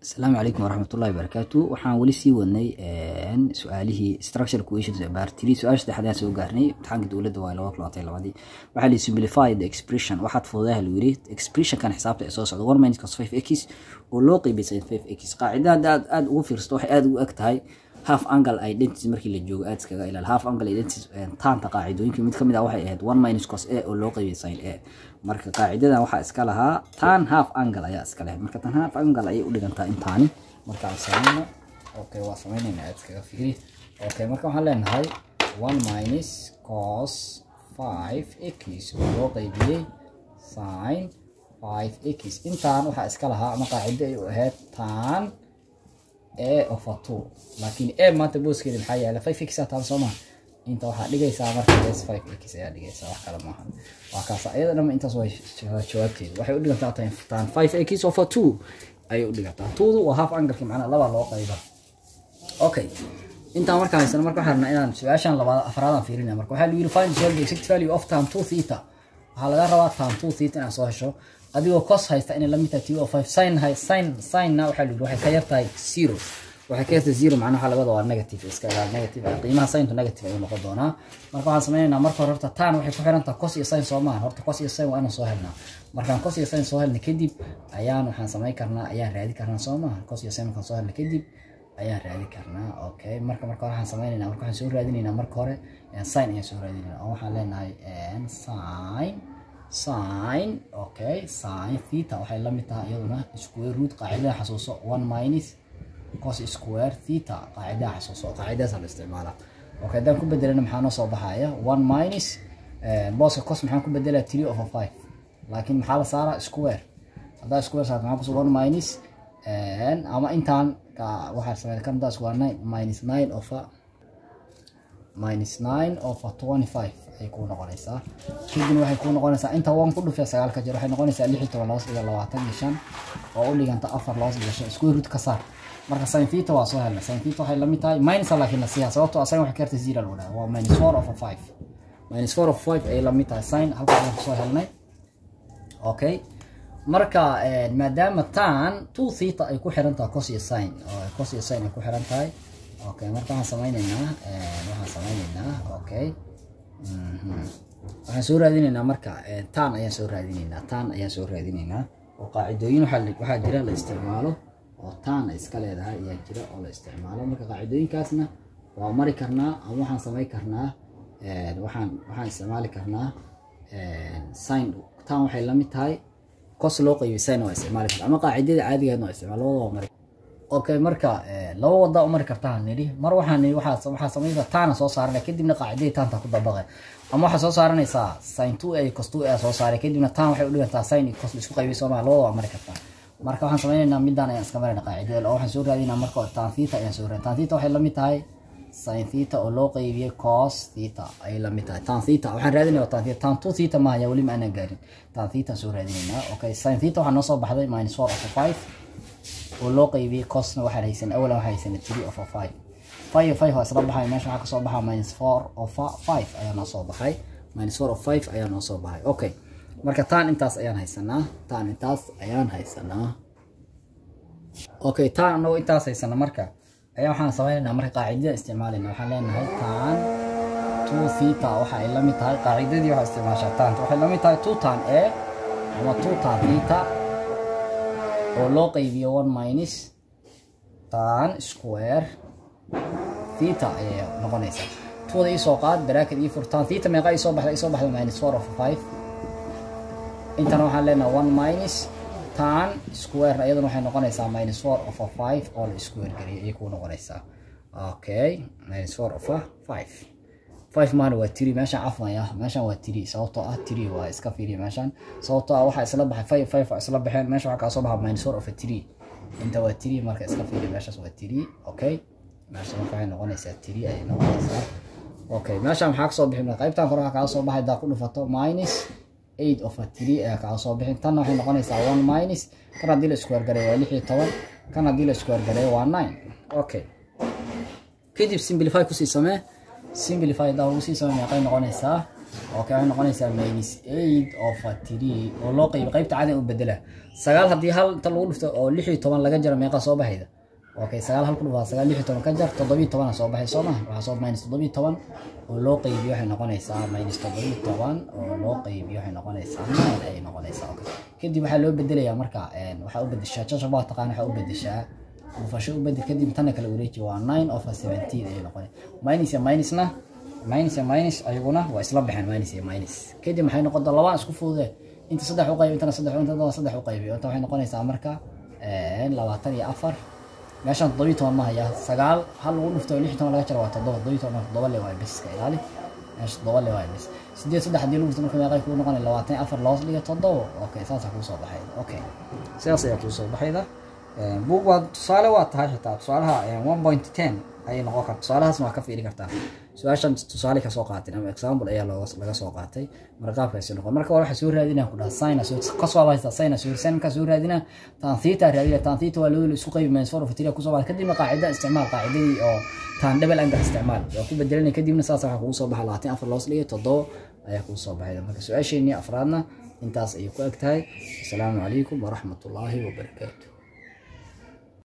asalaamu calaykum waraxmatullahi wabarakaatu waxaan weli sii wadnay su-aalihii structure questions bartiri su-aasha saddexaad ayaan soo gaarnay imtixaanka dowladda waa laba kulatay labadii waxaa la simplify the expression waxaad fududaha lagu yiri expressionkan xisaabta ee soo socda one minus cos five x oo loo qeybiyay sin five x qaacidada hadda aad aad ugu fiirsato waxay aad ugu eg tahay half angle identity markii la joogo aad iskaga ilaal half angle identity taanta qaacidooyinka mid kamid ah waxay ahayd one minus cos a oo loo qeybiyay sin a marka qaacidadan waxaa iska lahaa tan half angle ayaa iska lahayd marka tan half angle ayay u dhigantaa intaani marka aan samayno okay waa samaynayna aad iskaga fikri okay marka waxaan leenahay one minus cos five x oo loo qeybiyey sin five x intaan waxaa iska lahaa ama qaacido ay u ahayd tan a of a two laakiin a maanta booskeeda maxaa yaala five x taan soo maha inta waxaa dhigaysaa marka s five x ayaa dhigaysaa wax kale maaha waa kaas iyada dhanba intaas way jawaabteeda waxay u dhigantaa tan five x of a two ayay u dhigantaa twodu waa half angalki macnaa laba loo qayba okay intaan markaa haysana marka waxaan rabnaa inaan su-aashan labaad afraadaan fiirinaya marka waxaa lagu yiri find solve the exact value of tan two theta waxaa laga rabaa tan two theta inaad soo hesho adigoo cos haysta inay lamid tahay t o five sin hay sin sinna waxaa lagu waxay ka yar tahay zero waxay ka yartahay zero macnaha waxaa laga wadaa waa negative iska ilaal negative qiimaha sintu negative ayuu noqon doonaa marka waxaan sameynaynaa marka hore horta tan waxay ku xiran tahay cos iyo sin soo maaha horta cos iyo sin waa inaan soo helnaa markaan cos iyo sin soo helna kadib ayaan waxaan samayn karnaa ayaan raadi karnaa soo maaha cos iyo sin markaan soo helna kadib ayaan raadi karnaa okay marka marka hore waxaan sameynaynaa marka waxaan soo raadinaynaa marka hore sin ayaan soo raadinaynaa oo waxaan leenahay sin sin okay sin theta waxay la mid tahay iyaduna square root qaacidada xasuuso one minus cos square theta qaacidada xasuuso qaacidadaas la isticmaalaa okay haddaan ku bedelana maxaa noo soo baxaya one minus booska cos maxaan ku bedelaa three over five laakiin maxaa la saaraa square haddaa square saarta maxaa kusoo one minus ama intaan waxaa sameeya kan daas waa nine minus nine over minus nine over twenty five ayay kuu noqonaysaa kadibna waxay kuu noqonaysaa inta one ku dhufee sagaal ka jir waxay noqonaysaa lix iyo toban loos dhiga labaatan iyo shan oo u dhiganta afar loos dhiga shan square root ka saar marka sin theta waa soo helna sin theta waxay lamid tahay minus laakiin la siiyaa sababtoo asaga waxay ka yartay zero lagu dhaha waa minus four over five minus four over five ayay lamid tahay sin halka ayaan kusoo helnay okay marka maadaama tan two theta ay ku xiran tahay cos iyo sin cos iyo sin ay ku xiran tahay okay marka waxaan sameynaynaa waxaan sameynaynaa okay waxaan soo raadinaynaa marka tan ayaan soo raadinaynaa tan ayaan soo raadinaynaa oo qaacidooyin waxaa jira la isticmaalo oo tan ay iska leedahay ayaa jira oo la isticmaalo marka qaacidooyinkaasna waa mari karnaa ama waxaan samey karnaa waxaan waxaan isticmaali karnaa sin tan waxay lamid tahay cos loo qeybiy sin waa isticmaali kartaa ama qaacidada caadigeedna waa isticmaal labada waa mari okay marka laba wada u mari kartaa nidhi mar waxaan nidhi waxaa waxaa samaynaysaa taana soo saaranaya kadibna qaacidadii taanta ku dabaqay ama waxaa soo saaranaysaa sin two a cos two a soo saaray kadibna tan waxay u dhigantaa sin iyo cos isku qaybiyay soomaa labada waa mari kartaa marka waxaan sameynaynaa midaan ayaan iska marayna qaacidada oo waxaan soo raadinaa marka tan theta ayaan soo raadin tan theta waxay lamid tahay sin theta oo loo qeybiyey cos theta ayay lamid tahay tan theta waxaan raadinaya tan theta tan two theta maaha weli ma aanan gaarin tan theta soo raadinaynaa okay sin theta waxaa noo soo baxday minus four over five oo loo qeybiyey cosna waxaan haysan awalan waxaa haysan three over five five five waa isla baxay meesha waxaa kasoo baxaa minus four over five ayaa noo soo baxay minus four over five ayaa noo soo baxay okay marka taan intaas ayaan haysanaa taan intaas ayaan haysanaa okay taan anagoo intaas haysana marka ayaa waxaan sameynaynaa marka qaacidada isticmaalayna waxaan leenahay taan two theta waxa ay la mid tahay qaacidadii waxaa isticmaashaa taanta waxay la mid tahay two tan a ama two tan theta oo loo qaybiyo one minus tan square theta ayay noqonaysaa tuwada iisoo qaad bracket ii fur tan theta meeqa isoo baxda isoo baxda minus four over five intana waxaan leenahay one minus tan square iyaduna waxay noqonaysaa minus four over five oo la square geliyo ayay kuu noqonaysaa okay minus four over five five maana waa tiri meeshaan cafmaya meeshaan waa tiri sababtoo ah tiri waa iska fiiriya meeshaan sababtoo ah waxaa isla baxay five five waa isla baxeen meesha waxaa kaa soo baxa minus four over three inta waa tiri marka iska fiiriya meeshaas waa tiri okay meesha marka waxay noqonaysaa tiri ayay noqonaysaa okay meeshaan maxaa kasoo bixin qaybtan kore waxaa kaa soo baxay daa ku dhufato minus eight over three ayaa kaa soo bixin tanna waxay noqonaysaa one minus kan haddii la isku wargareeyo waa lix iyo toban kan haddii la isku wargareeyo waa nine okay kadib simplify kusii samee simplify daa ugu sii samey meeqay noqonaysaa okay waxay noqonaysaa minus eight over three oo loo qaybi qaybta caadi u bedela sagaal haddii hal inta lagu dhufto oo lix iyo toban laga jaro meeqa soo baxayda okay sagaal hal ku dhufaa sagaal lix iyo toban ka jar toddobiyo tobana soo baxay soo maha waxaa soo minus toddobiyo toban oo loo qaybiyo waxay noqonaysaa minus toddobiyo toban oo loo qaybiyo waxay noqonaysaa nine ayay noqonaysaa okay kadib waxaa loo bedelayaa marka waxaa u bedeshaa jajab waa taqaan waxaa u bedeshaa dhufasho u bedel kadib tana kale wareeji waa nine over seventeen ayay noqonay minus iyo minusna minus iyo minus ayaguna waa isla baxeen minus iyo minus kadib maxay noqon doon labaan isku fudude inta saddex u qaybi intana saddex inta saddex u qaybi inta waxay noqonaysaa marka labaatan iyo afar meeshaan toddobiyo toban ma haya sagaal hal lagu dhufto lix iyo toban laga jaro waa toddoba toddobiyo toban toddoba le waa bes iska ilaali meesha toddoba le waa bes sideed saddex haddii lagu dhufto marka meeqay kuu noqonay labaatan iyo afar loos dhiga toddoba okay saasaa kuu soo baxayda okay sidaas ayaa kuu soo baxayda buug waa tusaale waa tahay xitaa tusaalaha one point ten ayay noqon karta tusaalahaasna waa ka fiiri kartaa su-aashan tusaale kasoo qaatin ama example ayaa laga soo qaatay marka qaabkaasi noqon marka waxaa soo raadinaa ku dhaha sina kasoo haysta sina soo sin markaa soo raadinaa tan theta raadina tan theta waa loo isku qaybi minus four of three kusoo baxa kadibna qaacida isticmaal qaacidadii oo tan double angle isticmaal waa ku bedelanay kadibna saas waxaa kugu soo baxa labaatan afar loos dhigay toddoba ayaa kugu soo baxay marka su-aasheenii afraadna intaas ayay ku eg tahay asalaamu calaykum waraxmatullaahi wabarakaatu